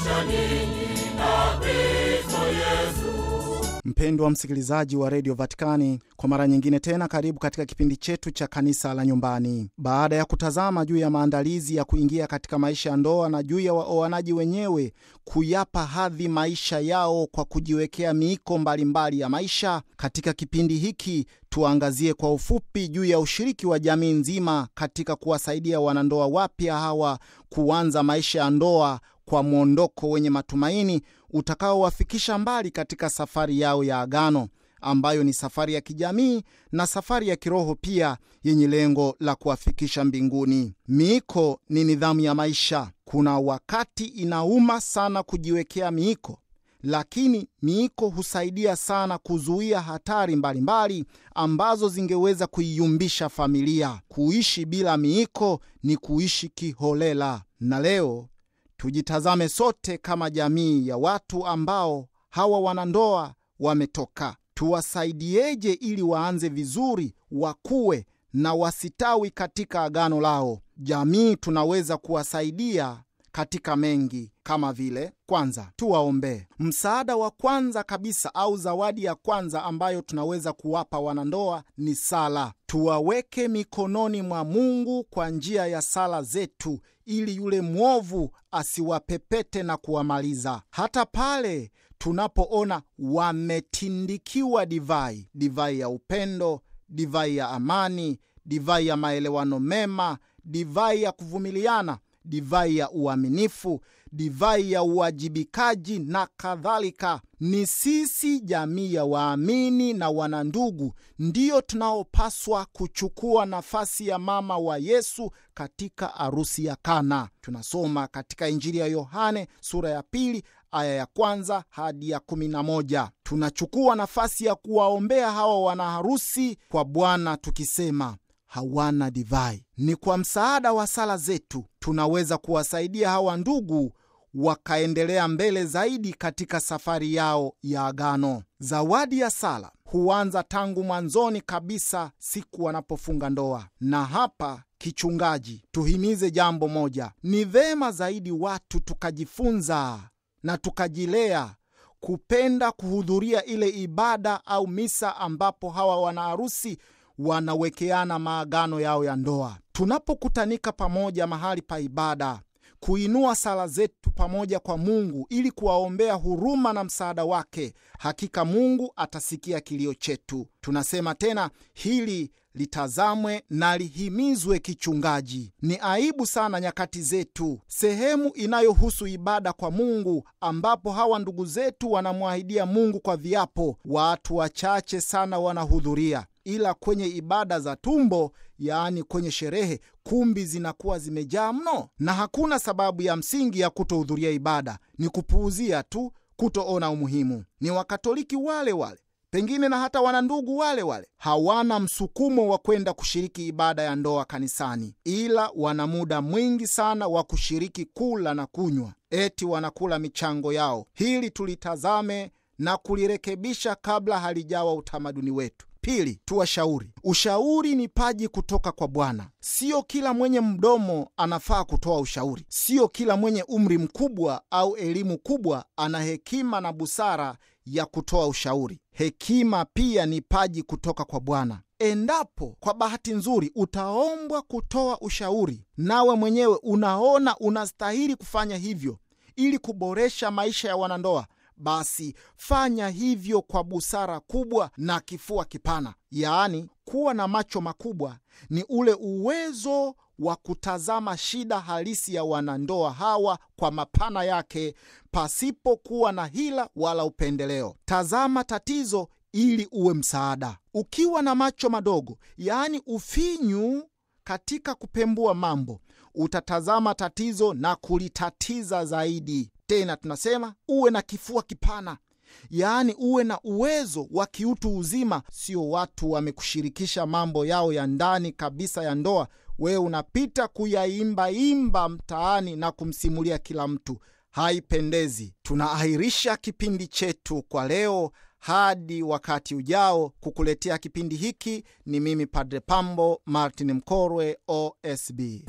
kuunganisha ninyi na Kristo Yesu. Mpendwa msikilizaji wa redio Vatikani, kwa mara nyingine tena, karibu katika kipindi chetu cha kanisa la nyumbani. Baada ya kutazama juu ya maandalizi ya kuingia katika maisha ya ndoa na juu ya waoanaji wenyewe kuyapa hadhi maisha yao kwa kujiwekea miiko mbalimbali ya maisha, katika kipindi hiki tuangazie kwa ufupi juu ya ushiriki wa jamii nzima katika kuwasaidia wanandoa wapya hawa kuanza maisha ya ndoa kwa mwondoko wenye matumaini utakaowafikisha mbali katika safari yao ya agano ambayo ni safari ya kijamii na safari ya kiroho pia yenye lengo la kuwafikisha mbinguni. Miiko ni nidhamu ya maisha. Kuna wakati inauma sana kujiwekea miiko, lakini miiko husaidia sana kuzuia hatari mbalimbali mbali ambazo zingeweza kuiyumbisha familia. Kuishi bila miiko ni kuishi kiholela. Na leo tujitazame sote kama jamii ya watu ambao hawa wanandoa wametoka. Tuwasaidieje ili waanze vizuri, wakuwe na wasitawi katika agano lao? Jamii tunaweza kuwasaidia katika mengi kama vile, kwanza, tuwaombee. Msaada wa kwanza kabisa au zawadi ya kwanza ambayo tunaweza kuwapa wanandoa ni sala. Tuwaweke mikononi mwa Mungu kwa njia ya sala zetu, ili yule mwovu asiwapepete na kuwamaliza. Hata pale tunapoona wametindikiwa divai, divai ya upendo, divai ya amani, divai ya maelewano mema, divai ya kuvumiliana divai ya uaminifu, divai ya uwajibikaji na kadhalika. Ni sisi jamii ya waamini na wanandugu ndiyo tunaopaswa kuchukua nafasi ya mama wa Yesu katika arusi ya Kana. Tunasoma katika Injili ya Yohane sura ya pili aya ya kwanza hadi ya kumi na moja. Tunachukua nafasi ya kuwaombea hawa wanaharusi kwa Bwana tukisema hawana divai. Ni kwa msaada wa sala zetu tunaweza kuwasaidia hawa ndugu wakaendelea mbele zaidi katika safari yao ya agano. Zawadi ya sala huanza tangu mwanzoni kabisa, siku wanapofunga ndoa. Na hapa kichungaji, tuhimize jambo moja: ni vema zaidi watu tukajifunza na tukajilea kupenda kuhudhuria ile ibada au misa ambapo hawa wanaharusi wanawekeana maagano yao ya ndoa. Tunapokutanika pamoja mahali pa ibada, kuinua sala zetu pamoja kwa Mungu ili kuwaombea huruma na msaada wake, hakika Mungu atasikia kilio chetu. Tunasema tena, hili litazamwe na lihimizwe kichungaji. Ni aibu sana nyakati zetu, sehemu inayohusu ibada kwa Mungu, ambapo hawa ndugu zetu wanamwahidia Mungu kwa viapo, watu wachache sana wanahudhuria ila kwenye ibada za tumbo, yaani kwenye sherehe, kumbi zinakuwa zimejaa mno, na hakuna sababu ya msingi ya kutohudhuria ibada. Ni kupuuzia tu, kutoona umuhimu. Ni Wakatoliki wale wale, pengine na hata wanandugu wale wale, hawana msukumo wa kwenda kushiriki ibada ya ndoa kanisani, ila wana muda mwingi sana wa kushiriki kula na kunywa, eti wanakula michango yao. Hili tulitazame na kulirekebisha kabla halijawa utamaduni wetu. Pili, tuwashauri. Ushauri ni paji kutoka kwa Bwana. Sio kila mwenye mdomo anafaa kutoa ushauri. Sio kila mwenye umri mkubwa au elimu kubwa ana hekima na busara ya kutoa ushauri. Hekima pia ni paji kutoka kwa Bwana. Endapo kwa bahati nzuri utaombwa kutoa ushauri, nawe mwenyewe unaona unastahili kufanya hivyo ili kuboresha maisha ya wanandoa basi fanya hivyo kwa busara kubwa na kifua kipana. Yaani, kuwa na macho makubwa ni ule uwezo wa kutazama shida halisi ya wanandoa hawa kwa mapana yake, pasipokuwa na hila wala upendeleo. Tazama tatizo ili uwe msaada. Ukiwa na macho madogo, yaani ufinyu katika kupembua mambo, utatazama tatizo na kulitatiza zaidi. Tena tunasema uwe na kifua kipana, yaani uwe na uwezo wa kiutu uzima. Sio watu wamekushirikisha mambo yao ya ndani kabisa ya ndoa, wewe unapita kuyaimbaimba mtaani na kumsimulia kila mtu. Haipendezi. Tunaahirisha kipindi chetu kwa leo hadi wakati ujao. Kukuletea kipindi hiki ni mimi Padre Pambo Martin Mkorwe, OSB.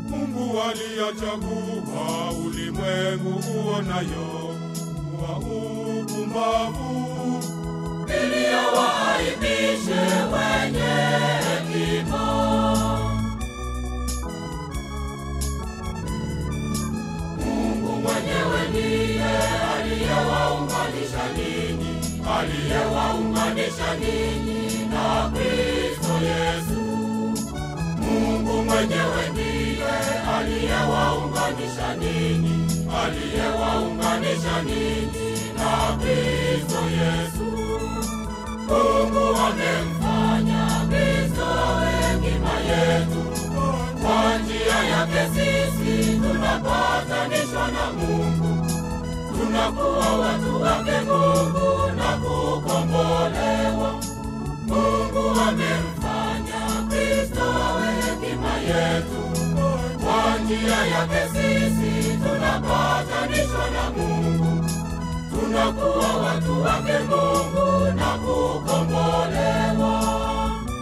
Mungu aliyachagua ulimwengu uonayo kuwa upumbavu, ili awaaibishe wenye hekima. Mungu mwenyewe ndiye aliyewaunganisha ninyi, aliyewaunganisha ninyi na Kristo Yesu. Mungu mwenyewe ndiye aliyewaunganisha ninyi, aliyewaunganisha ninyi na Kristo Yesu. Mungu amemfanya Kristo awe hekima yetu. Kwa njia yake sisi tunapatanishwa na Mungu, tunakuwa watu wake Mungu na kukombolewa. Mungu amemfanya Kristo awe hekima yetu. Kwa njia yake sisi tunapatanishwa na Mungu, tunakuwa watu wake Mungu na kukombolewa.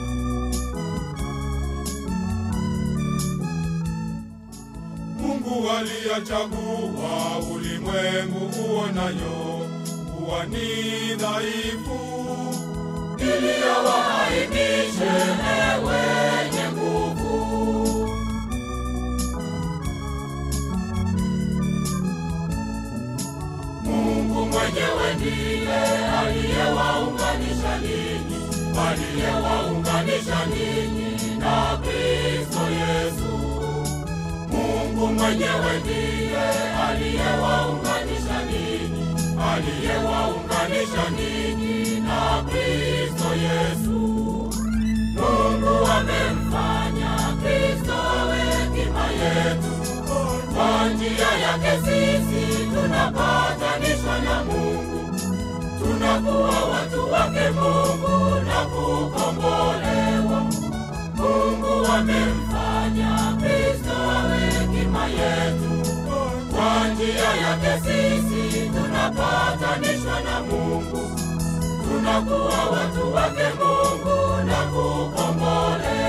Mungu aliyachagua ulimwengu uonayo kuwa ni dhaifu, ili awaaibishe wenye nguvu. Mungu mwenyewe ndiye aliyewaunganisha ninyi, aliyewaunganisha ninyi na Kristo Yesu. Mungu mwenyewe ndiye aliyewaunganisha ninyi, aliyewaunganisha ninyi na Kristo Yesu. Mungu amemfanya Kristo awe hekima yetu. Kwa njia yake sisi tunapatanishwa na Mungu, tunakuwa watu wake Mungu na kukombolewa. Mungu amemfanya Kristo awe hekima yetu. Kwa njia yake sisi tunapatanishwa na Mungu, tunakuwa watu wake Mungu na kukombolewa.